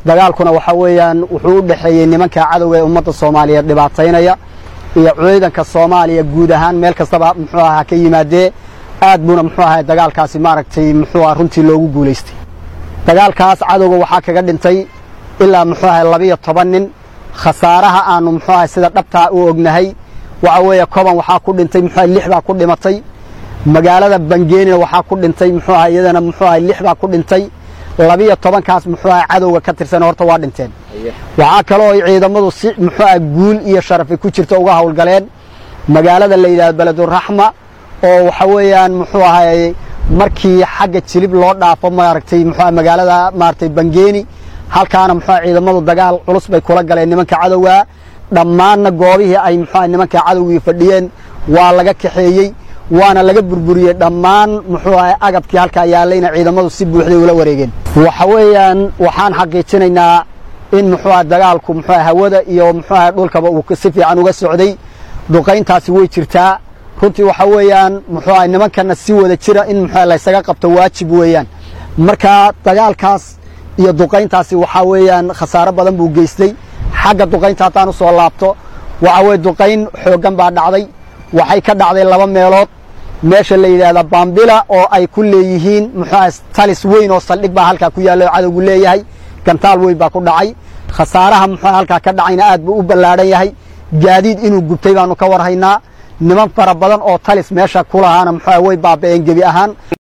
dagaalkuna waxa weeyaan wuxuu u dhexeeyey nimanka cadowga ee ummadda soomaaliyeed dhibaataynaya iyo ciidanka soomaaliya guud ahaan meel kastaba muxuu ahaa ka yimaadee aad buuna muxuu ahaa dagaalkaasi maaragtay muxuu aha runtii loogu guulaystay dagaalkaas cadowga waxaa kaga dhintay ilaa muxuu ahay labiyo toban nin khasaaraha aanu muxuu ahay sida dhabtaa u ognahay waxa weeye koban waxaa ku dhintay muxuu ahay lix baa ku dhimatay magaalada bangeenina waxaa ku dhintay muxuu ahay iyadana muxuu ahay lix baa ku dhintay labiyo tobankaas muxuu ahay cadowga ka tirsan horta waa dhinteen waxaa kaloo ay ciidamadu si muxuu ahay guul iyo sharafi ku jirta uga howlgaleen magaalada la yidhahdo beleduraxma oo waxa weeyaan muxuu ahay markii xagga jilib loo dhaafo maaragtay muxuu ahay magaalada maaragtay bangeeni halkaana muxuu ahay ciidamadu dagaal culus bay kula galeen nimanka cadowga dhammaanna goobihii ay muxuu ahay nimanka cadowgii fadhiyeen waa laga kaxeeyey waana laga burburiyey dhammaan muxuu ahay agabkii halkaa yaallayna ciidamadu si buuxday ula wareegeen waxa weeyaan waxaan xaqiijinaynaa in muxuu ahay dagaalku muxuu ahay hawada iyo muxuu ahay dhulkaba uu si fiican uga socday duqayntaasi way jirtaa runtii waxa weeyaan muxuu ahay nimankana si wada jira in muxuu ahay laysaga qabto waajib weeyaan marka dagaalkaas iyo duqayntaasi waxaa weeyaan khasaaro badan buu geystay xagga duqaynta haddaan u soo laabto waxa weye duqayn xooggan baa dhacday waxay ka dhacday laba meelood meesha la yidhaahda baambila oo ay ku leeyihiin muxuu ahay talis weyn oo saldhig baa halkaa ku yaalla oo cadowgu leeyahay gantaal weyn baa ku dhacay khasaaraha muxuu halkaa ka dhacayna aad buu u ballaadhan yahay gaadiid inuu gubtay baanu ka warhaynaa niman fara badan oo talis meesha ku lahaana muxuu way baaba'een gebi ahaan